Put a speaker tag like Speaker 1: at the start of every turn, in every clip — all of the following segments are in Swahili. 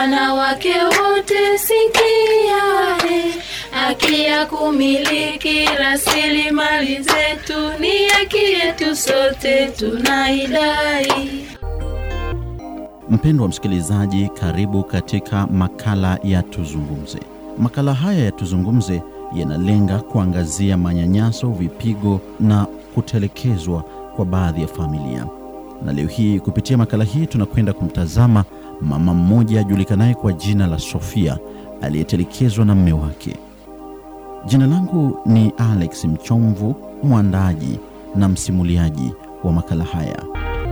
Speaker 1: Wanawake wote sikiae, haki ya kumiliki rasilimali zetu ni haki yetu sote tunaidai.
Speaker 2: Mpendwa msikilizaji, karibu katika makala ya Tuzungumze. Makala haya ya Tuzungumze yanalenga kuangazia manyanyaso, vipigo na kutelekezwa kwa baadhi ya familia. Na leo hii kupitia makala hii tunakwenda kumtazama mama mmoja ajulikanaye kwa jina la Sofia aliyetelekezwa na mme wake. Jina langu ni Alex Mchomvu, mwandaji na msimuliaji wa makala haya.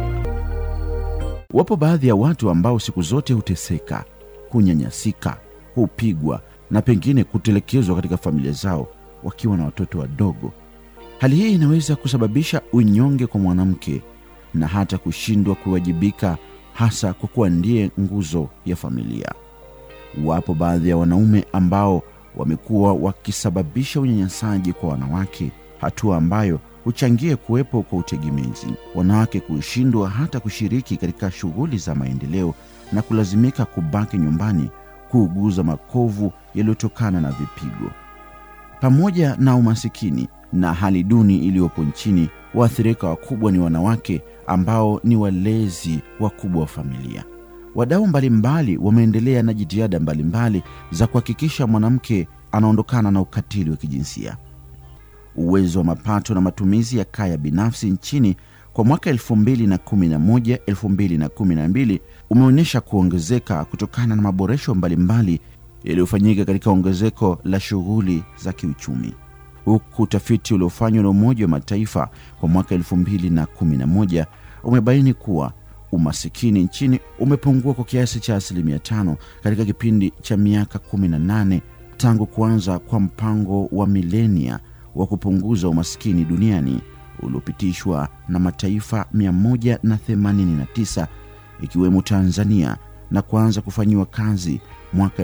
Speaker 2: Wapo baadhi ya watu ambao siku zote huteseka, hunyanyasika, hupigwa na pengine kutelekezwa katika familia zao wakiwa na watoto wadogo. Hali hii inaweza kusababisha unyonge kwa mwanamke na hata kushindwa kuwajibika, hasa kwa kuwa ndiye nguzo ya familia. Wapo baadhi ya wanaume ambao wamekuwa wakisababisha unyanyasaji kwa wanawake, hatua ambayo huchangia kuwepo kwa utegemezi, wanawake kushindwa hata kushiriki katika shughuli za maendeleo na kulazimika kubaki nyumbani kuuguza makovu yaliyotokana na vipigo. Pamoja na umasikini na hali duni iliyopo nchini, waathirika wakubwa ni wanawake ambao ni walezi wakubwa wa familia. Wadau mbalimbali wameendelea na jitihada mbalimbali za kuhakikisha mwanamke anaondokana na ukatili wa kijinsia. Uwezo wa mapato na matumizi ya kaya binafsi nchini kwa mwaka 2011 2012 umeonyesha kuongezeka kutokana na maboresho mbalimbali yaliyofanyika katika ongezeko la shughuli za kiuchumi, huku utafiti uliofanywa na Umoja wa Mataifa kwa mwaka 2011 umebaini kuwa umasikini nchini umepungua kwa kiasi cha asilimia tano katika kipindi cha miaka 18 tangu kuanza kwa mpango wa milenia wa kupunguza umaskini duniani uliopitishwa na mataifa 189 ikiwemo Tanzania na kuanza kufanyiwa kazi mwaka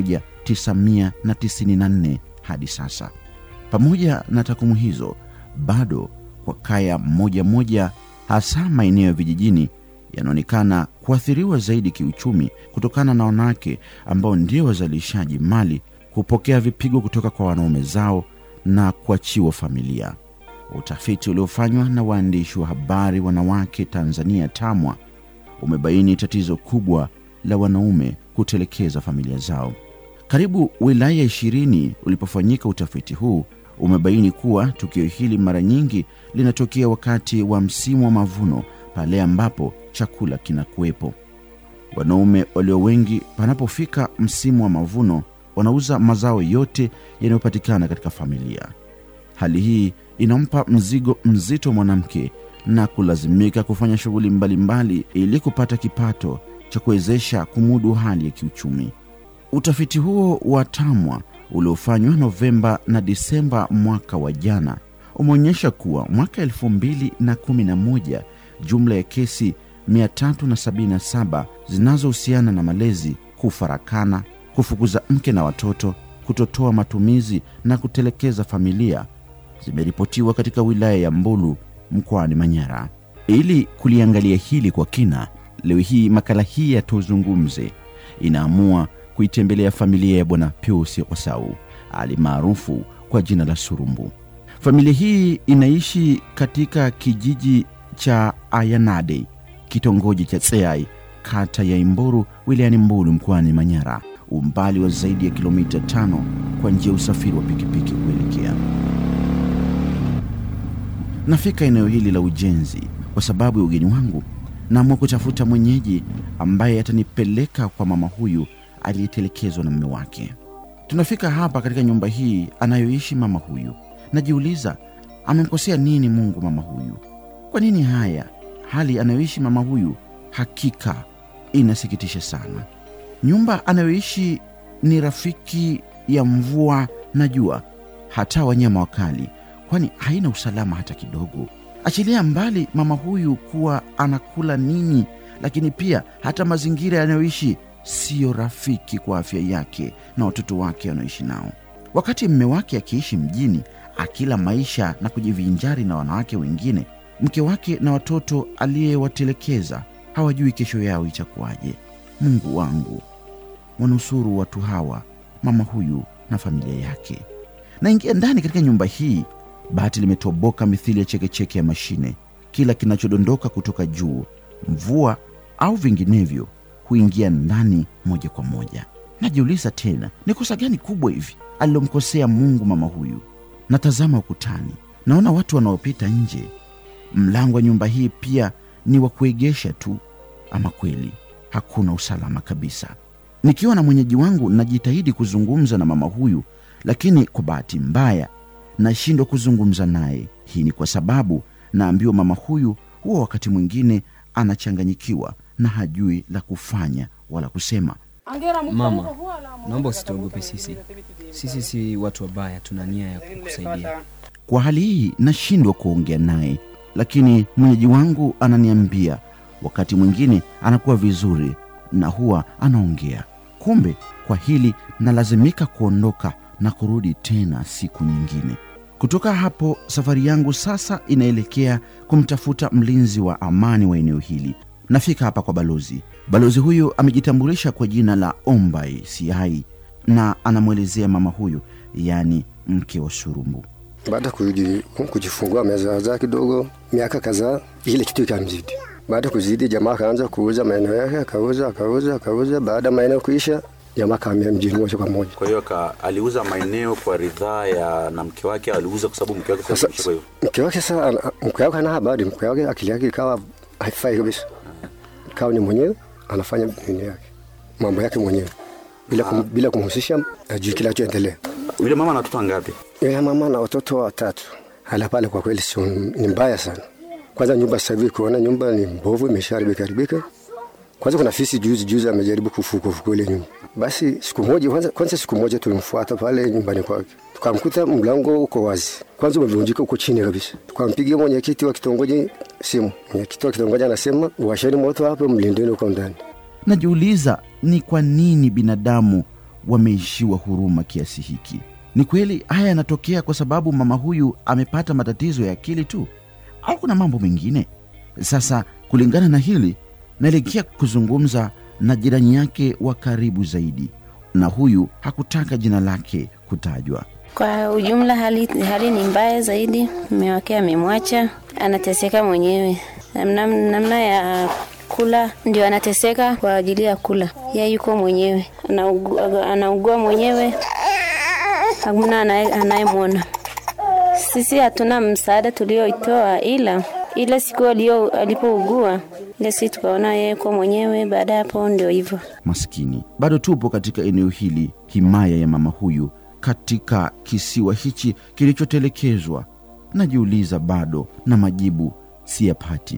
Speaker 2: 1994 hadi sasa. Pamoja na takwimu hizo, bado kwa kaya moja moja, hasa maeneo ya vijijini, yanaonekana kuathiriwa zaidi kiuchumi kutokana na wanawake ambao ndio wazalishaji mali kupokea vipigo kutoka kwa wanaume zao na kuachiwa familia. Utafiti uliofanywa na waandishi wa habari wanawake Tanzania TAMWA umebaini tatizo kubwa la wanaume kutelekeza familia zao. Karibu wilaya ishirini ulipofanyika utafiti huu umebaini kuwa tukio hili mara nyingi linatokea wakati wa msimu wa mavuno, pale ambapo chakula kinakuwepo. Wanaume walio wengi, panapofika msimu wa mavuno, wanauza mazao yote yanayopatikana katika familia. Hali hii inampa mzigo mzito mwanamke na kulazimika kufanya shughuli mbalimbali ili kupata kipato cha kuwezesha kumudu hali ya kiuchumi. Utafiti huo wa TAMWA uliofanywa Novemba na Disemba mwaka wa jana umeonyesha kuwa mwaka 2011 jumla ya kesi 377 zinazohusiana na malezi, kufarakana, kufukuza mke na watoto, kutotoa matumizi na kutelekeza familia zimeripotiwa katika wilaya ya Mbulu mkoani Manyara. Ili kuliangalia hili kwa kina, leo hii makala hii ya Tuzungumze inaamua kuitembelea familia ya Bwana Pius Osau ali maarufu kwa jina la Surumbu. Familia hii inaishi katika kijiji cha Ayanade, kitongoji cha Tseai, kata ya Imburu, wilayani Mbulu mkoani Manyara, umbali wa zaidi ya kilomita tano kwa njia ya usafiri wa pikipiki kuelekea Nafika eneo hili la ujenzi kwa sababu ya ugeni wangu, naamua kutafuta mwenyeji ambaye atanipeleka kwa mama huyu aliyetelekezwa na mume wake. Tunafika hapa katika nyumba hii anayoishi mama huyu. Najiuliza, amemkosea nini Mungu mama huyu? Kwa nini haya hali anayoishi mama huyu? Hakika inasikitisha sana. Nyumba anayoishi ni rafiki ya mvua na jua, hata wanyama wakali kwani haina usalama hata kidogo. Achilia mbali mama huyu kuwa anakula nini, lakini pia hata mazingira yanayoishi siyo rafiki kwa afya yake na watoto wake wanaoishi nao. Wakati mme wake akiishi mjini akila maisha na kujivinjari na wanawake wengine, mke wake na watoto aliyewatelekeza hawajui kesho yao itakuwaje. Mungu wangu, wanusuru watu hawa, mama huyu na familia yake. Naingia ndani katika nyumba hii, bati limetoboka mithili ya chekecheke ya mashine. Kila kinachodondoka kutoka juu, mvua au vinginevyo, huingia ndani moja kwa moja. Najiuliza tena, ni kosa gani kubwa hivi alilomkosea Mungu mama huyu? Natazama ukutani, naona watu wanaopita nje. Mlango wa nyumba hii pia ni wa kuegesha tu. Ama kweli hakuna usalama kabisa. Nikiwa na mwenyeji wangu, najitahidi kuzungumza na mama huyu, lakini kwa bahati mbaya nashindwa kuzungumza naye. Hii ni kwa sababu naambiwa mama huyu huwa wakati mwingine anachanganyikiwa na hajui la kufanya wala kusema.
Speaker 3: Mama, naomba usituogope sisi. Sisi si watu wabaya, tuna nia ya kukusaidia.
Speaker 2: Kwa hali hii nashindwa kuongea naye, lakini mwenyeji wangu ananiambia wakati mwingine anakuwa vizuri na huwa anaongea. Kumbe kwa hili nalazimika kuondoka na kurudi tena siku nyingine. Kutoka hapo, safari yangu sasa inaelekea kumtafuta mlinzi wa amani wa eneo hili. Nafika hapa kwa balozi. Balozi huyu amejitambulisha kwa jina la Ombai Siai na anamwelezea mama huyu, yaani mke wa Surumbu.
Speaker 4: Baada ya kuji- kujifungua amezaa kidogo, miaka kadhaa, ile kitu ikamzidi. Baada ya kuzidi, jamaa akaanza kuuza maeneo yake, akauza akauza akauza. Baada ya maeneo kuisha, jamaa akahamia mjini moja kwa moja.
Speaker 5: Kwa hiyo aka- aliuza maeneo kwa ridhaa ya na mke wake, aliuza kwa sababu mke wake
Speaker 4: Sasa
Speaker 5: kwa hiyo
Speaker 4: mke wake sasa, ana- mke wake hana habari, mke wake akili yake ikawa haifai kabisa, ikawa ni mwenyewe anafanya nini yake mambo yake mwenyewe bila, kum, bila kumhusisha ajui kinachoendelea.
Speaker 5: yule mama ana watoto ngapi?
Speaker 4: Yule mama na watoto watatu. Hala pale kwa kweli sio ni mbaya sana. Kwanza nyumba sasa hivi kuona nyumba ni mbovu imesharibika haribika. Kwanza kuna fisi juzi juzi amejaribu kufuka fuka ile nyumba. Basi siku moja kwanza, kwanza siku moja tulimfuata pale nyumbani kwake. Tukamkuta mlango uko wazi. Kwanza umevunjika uko chini kabisa. Tukampigia mwenyekiti wa kitongoji simu. Mwenyekiti wa kitongoji anasema washeni moto hapo mlindeni uko ndani.
Speaker 2: Najiuliza ni kwa nini binadamu wameishiwa huruma kiasi hiki. Ni kweli haya yanatokea kwa sababu mama huyu amepata matatizo ya akili tu, au kuna mambo mengine? Sasa kulingana na hili, naelekea kuzungumza na jirani yake wa karibu zaidi, na huyu hakutaka jina lake kutajwa.
Speaker 6: Kwa ujumla hali, hali ni mbaya zaidi. Mume wake amemwacha, anateseka mwenyewe namna, namna ya kula ndio anateseka kwa ajili ya kula. Yeye yuko mwenyewe, anaugua, anaugua mwenyewe, hakuna anaye- anayemwona. Sisi hatuna msaada tulioitoa, ila ile siku alio alipougua ile siku tukaona yeye kwa mwenyewe. Baada ya hapo ndio hivyo.
Speaker 2: Maskini, bado tupo katika eneo hili, himaya ya mama huyu, katika kisiwa hichi kilichotelekezwa. Najiuliza bado na majibu siyapati.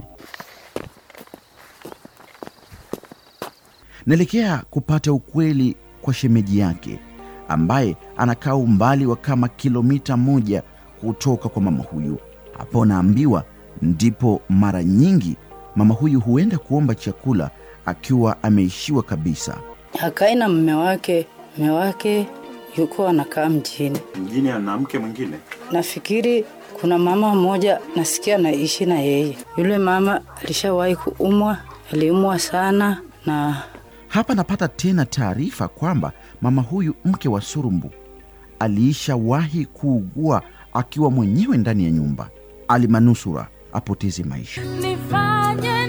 Speaker 2: Naelekea kupata ukweli kwa shemeji yake ambaye anakaa umbali wa kama kilomita moja kutoka kwa mama huyu. Hapo naambiwa ndipo mara nyingi mama huyu huenda kuomba chakula akiwa ameishiwa kabisa.
Speaker 7: Hakai na mme wake, mme wake yuko anakaa mjini.
Speaker 5: Mjini ana mke mwingine.
Speaker 7: Nafikiri kuna mama mmoja nasikia anaishi na yeye. Yule mama alishawahi kuumwa, aliumwa sana na
Speaker 2: Hapa napata tena taarifa kwamba mama huyu mke wa Surumbu aliishawahi kuugua akiwa mwenyewe ndani ya nyumba, alimanusura apoteze maisha.
Speaker 1: Nifanye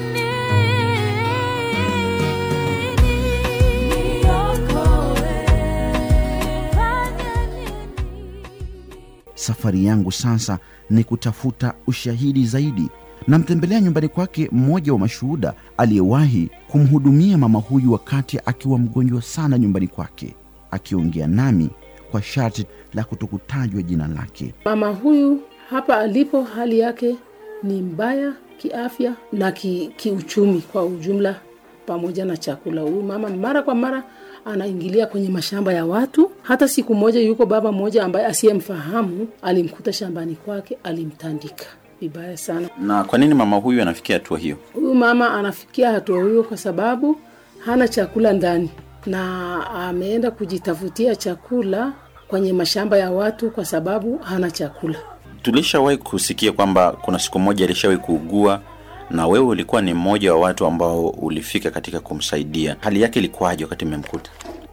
Speaker 1: nini niokoe? Nifanye nini?
Speaker 2: Safari yangu sasa ni kutafuta ushahidi zaidi. Namtembelea nyumbani kwake mmoja wa mashuhuda aliyewahi kumhudumia mama huyu wakati akiwa mgonjwa sana nyumbani kwake, akiongea nami kwa sharti la kutokutajwa jina lake.
Speaker 8: Mama huyu hapa alipo, hali yake ni mbaya kiafya na ki, kiuchumi kwa ujumla, pamoja na chakula. Huyu mama mara kwa mara anaingilia kwenye mashamba ya watu. Hata siku moja, yuko baba mmoja ambaye asiyemfahamu alimkuta shambani kwake, alimtandika vibaya sana.
Speaker 5: Na kwa nini mama huyu anafikia hatua hiyo?
Speaker 8: Huyu mama anafikia hatua hiyo kwa sababu hana chakula ndani na ameenda kujitafutia chakula kwenye mashamba ya watu kwa sababu hana chakula.
Speaker 5: Tulishawahi kusikia kwamba kuna siku moja alishawahi kuugua na wewe ulikuwa ni mmoja wa watu ambao ulifika katika kumsaidia. Hali yake ilikuwaje wakati mmemkuta?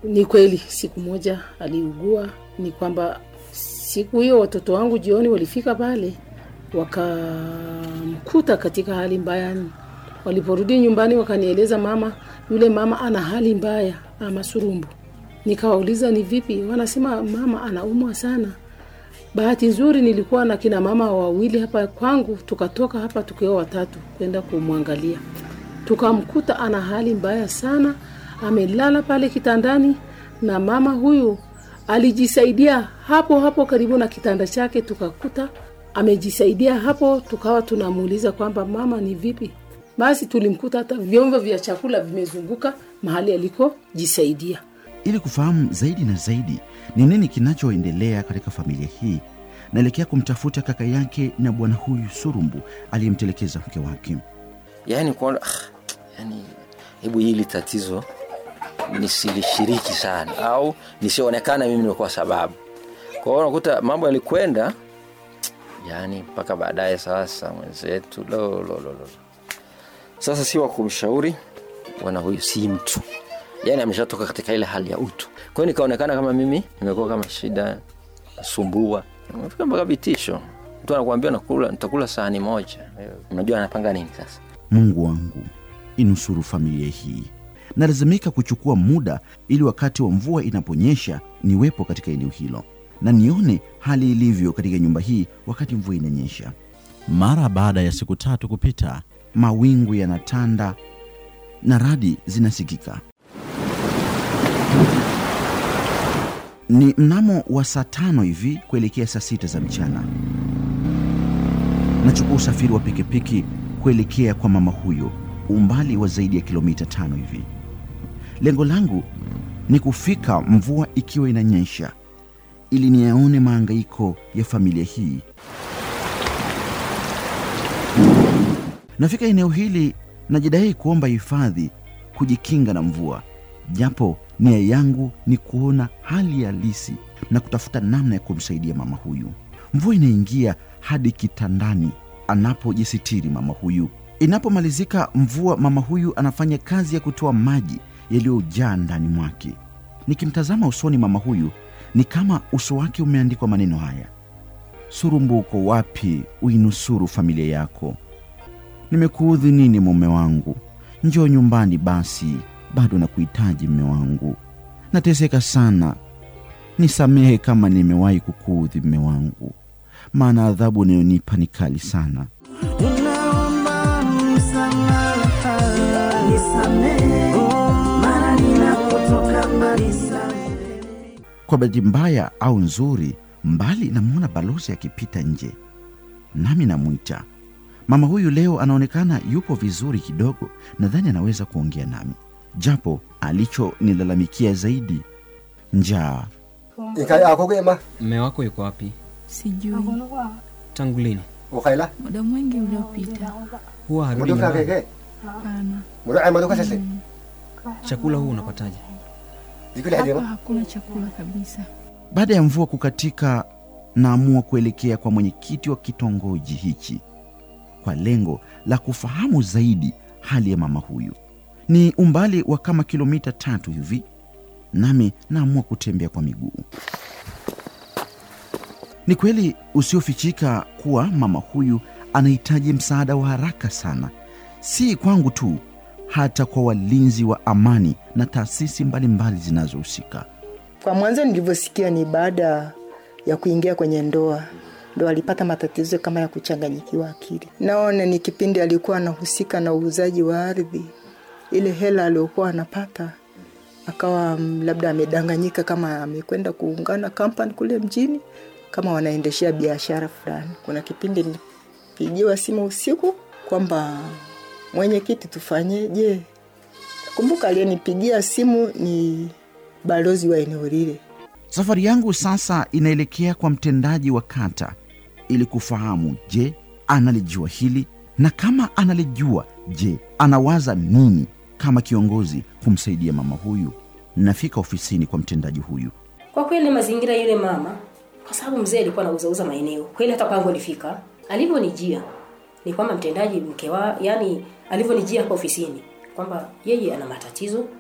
Speaker 8: ni kweli siku moja aliugua ni kwamba siku hiyo watoto wangu jioni walifika pale wakamkuta katika hali mbaya waliporudi nyumbani wakanieleza mama yule mama ana hali mbaya ama surumbu nikawauliza ni vipi wanasema mama anaumwa sana bahati nzuri nilikuwa na kina mama wawili hapa kwangu tukatoka hapa tukiwa watatu kwenda kumwangalia tukamkuta ana hali mbaya sana amelala pale kitandani na mama huyu alijisaidia hapo hapo karibu na kitanda chake tukakuta amejisaidia hapo tukawa tunamuuliza kwamba mama ni vipi basi tulimkuta hata vyombo vya chakula vimezunguka mahali alikojisaidia
Speaker 2: ili kufahamu zaidi na zaidi ni nini kinachoendelea katika familia hii naelekea kumtafuta kaka yake na bwana huyu surumbu aliyemtelekeza mke wake
Speaker 9: yaani kuona ah, yani hebu hili tatizo nisilishiriki sana au nisionekana mimi nimekuwa sababu kwa hiyo unakuta mambo yalikwenda yani mpaka baadaye sasa mwenzetu lo, lo, lo, lo. sasa si wa kumshauri bwana huyu si mtu yani ameshatoka katika ile hali ya utu kwa hiyo nikaonekana kama mimi nimekuwa kama shida sumbua fika mpaka vitisho mtu anakuambia nakula nitakula sahani moja unajua anapanga nini sasa
Speaker 2: mungu wangu inusuru familia hii nalazimika kuchukua muda ili wakati wa mvua inaponyesha niwepo katika eneo hilo na nione hali ilivyo katika nyumba hii wakati mvua inanyesha mara baada ya siku tatu kupita mawingu yanatanda na radi zinasikika ni mnamo wa saa tano hivi kuelekea saa sita za mchana nachukua usafiri wa pikipiki kuelekea kwa mama huyo umbali wa zaidi ya kilomita tano hivi lengo langu ni kufika mvua ikiwa inanyesha ili niyaone maangaiko ya familia hii nafika eneo hili najidai kuomba hifadhi kujikinga na mvua japo nia yangu ni kuona hali halisi na kutafuta namna ya kumsaidia mama huyu mvua inaingia hadi kitandani anapojisitiri mama huyu inapomalizika mvua mama huyu anafanya kazi ya kutoa maji yaliyojaa ndani mwake nikimtazama usoni mama huyu ni kama uso wake umeandikwa maneno haya surumbu uko wapi uinusuru familia yako nimekuudhi nini mume wangu njoo nyumbani basi bado nakuhitaji mme wangu nateseka sana nisamehe kama nimewahi kukuudhi mme wangu maana adhabu unayonipa ni kali sana
Speaker 1: Ninaomba msamaha, nisamehe, maana ninapotoka mbali sana.
Speaker 2: kwa bahati mbaya au nzuri mbali namwona balozi akipita nje nami namwita mama huyu leo anaonekana yupo vizuri kidogo nadhani anaweza kuongea nami japo alichonilalamikia zaidi njaa
Speaker 4: ikai akogema
Speaker 3: mme wako yuko wapi
Speaker 10: Sijui
Speaker 3: tangu lini
Speaker 4: ukaila
Speaker 10: muda mwingi uliopita.
Speaker 3: huwa harudi
Speaker 4: muduka
Speaker 3: nyumbani
Speaker 4: keke
Speaker 10: Hapana,
Speaker 4: mudu maduka sese
Speaker 3: chakula huu unapataje
Speaker 4: zikuli
Speaker 10: hapa
Speaker 4: hadima
Speaker 10: hakuna chakula kabisa.
Speaker 2: baada ya mvua kukatika naamua kuelekea kwa mwenyekiti wa kitongoji hichi kwa lengo la kufahamu zaidi hali ya mama huyu ni umbali wa kama kilomita tatu hivi nami naamua kutembea kwa miguu ni kweli usiofichika kuwa mama huyu anahitaji msaada wa haraka sana si kwangu tu hata kwa walinzi wa amani na taasisi mbalimbali zinazohusika
Speaker 11: Kwa mwanzo nilivyosikia ni baada ya kuingia kwenye ndoa ndo alipata matatizo kama ya kuchanganyikiwa akili. Naona ni kipindi alikuwa anahusika na uuzaji wa ardhi, ile hela aliyokuwa anapata akawa mm, labda amedanganyika kama amekwenda kuungana kampani kule mjini kama wanaendeshea biashara fulani. Kuna kipindi nilipigiwa simu usiku kwamba mwenyekiti, tufanyeje? Kumbuka aliyenipigia simu ni balozi wa eneo lile.
Speaker 2: Safari yangu sasa inaelekea kwa mtendaji wa kata ili kufahamu, je, analijua hili? Na kama analijua, je, anawaza nini kama kiongozi kumsaidia mama huyu? Nafika ofisini kwa mtendaji huyu.
Speaker 12: Kwa kweli mazingira yule mama, kwa sababu mzee alikuwa anauzauza maeneo, kweli hata kwangu alifika, alivyonijia ni kwamba mtendaji mke wa, yani alivyonijia hapa ofisini kwamba yeye ana matatizo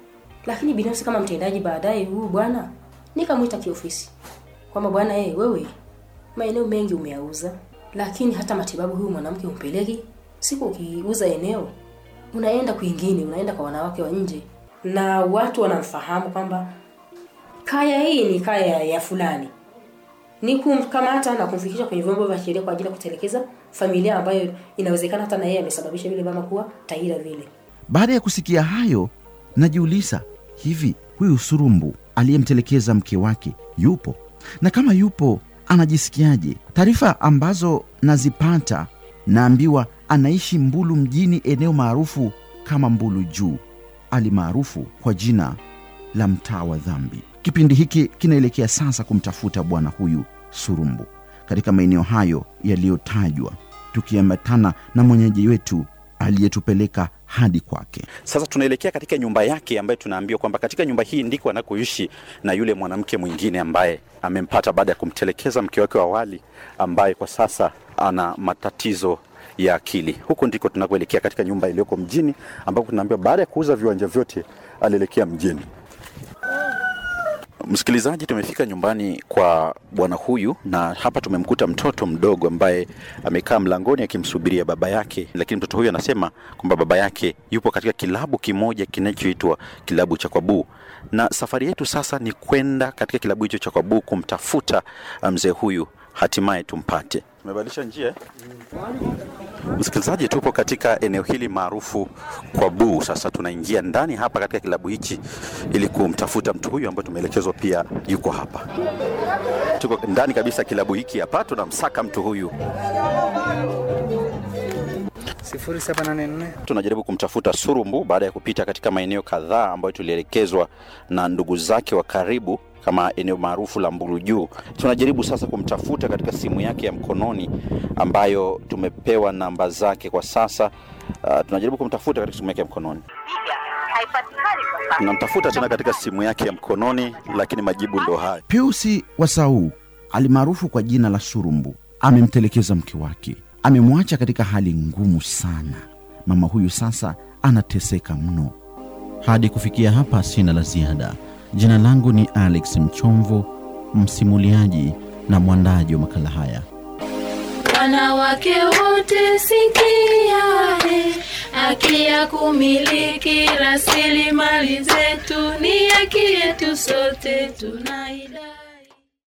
Speaker 12: lakini binafsi kama mtendaji baadaye huyu bwana nikamwita kiofisi kwamba bwana eh wewe maeneo mengi umeyauza lakini hata matibabu huyu mwanamke umpeleki siku ukiuza eneo unaenda kwingine unaenda kwa wanawake wa nje na watu wanamfahamu kwamba kaya hii ni kaya ya fulani ni kumkamata na kumfikisha kwenye vyombo vya sheria kwa ajili ya kutelekeza familia ambayo inawezekana hata na yeye amesababisha vile mama kuwa taira vile
Speaker 2: Baada ya kusikia hayo, najiuliza hivi, huyu Surumbu aliyemtelekeza mke wake yupo? Na kama yupo, anajisikiaje? Taarifa ambazo nazipata, naambiwa anaishi Mbulu mjini, eneo maarufu kama Mbulu Juu, ali maarufu kwa jina la mtaa wa dhambi. Kipindi hiki kinaelekea sasa kumtafuta bwana huyu Surumbu katika maeneo hayo yaliyotajwa, tukiambatana na mwenyeji wetu aliyetupeleka hadi kwake.
Speaker 5: Sasa tunaelekea katika nyumba yake ambayo tunaambiwa kwamba katika nyumba hii ndiko anakoishi na yule mwanamke mwingine ambaye amempata baada ya kumtelekeza mke wake wa awali ambaye kwa sasa ana matatizo ya akili. Huko ndiko tunakoelekea katika nyumba iliyoko mjini ambapo tunaambiwa baada ya kuuza viwanja vyote alielekea mjini. Msikilizaji, tumefika nyumbani kwa bwana huyu na hapa tumemkuta mtoto mdogo ambaye amekaa mlangoni akimsubiria baba yake, lakini mtoto huyu anasema kwamba baba yake yupo katika kilabu kimoja kinachoitwa kilabu cha Kwabuu, na safari yetu sasa ni kwenda katika kilabu hicho cha Kwabuu kumtafuta mzee huyu, hatimaye tumpate. Tumebadilisha njia eh? Msikilizaji, tupo katika eneo hili maarufu kwa Buu. Sasa tunaingia ndani hapa katika kilabu hichi ili kumtafuta mtu huyu ambaye tumeelekezwa pia yuko hapa. Tuko ndani kabisa kilabu hiki hapa, tunamsaka mtu huyu.
Speaker 13: 0784
Speaker 5: Tunajaribu kumtafuta Surumbu baada ya kupita katika maeneo kadhaa ambayo tulielekezwa na ndugu zake wa karibu kama eneo maarufu la Mbulu Juu. Tunajaribu sasa kumtafuta katika simu yake ya mkononi ambayo tumepewa namba zake kwa sasa. Uh, tunajaribu kumtafuta katika simu yake ya mkononi. Tunamtafuta tena katika simu yake ya mkononi, lakini majibu ndo haya.
Speaker 2: Piusi Wasau alimaarufu kwa jina la Surumbu amemtelekeza mke wake, amemwacha katika hali ngumu sana. Mama huyu sasa anateseka mno. Hadi kufikia hapa, sina la ziada. Jina langu ni Alex Mchomvo, msimuliaji na mwandaji wa makala haya.
Speaker 14: Wanawake wote sikiae, haki ya kumiliki rasilimali zetu ni haki yetu sote, tunaida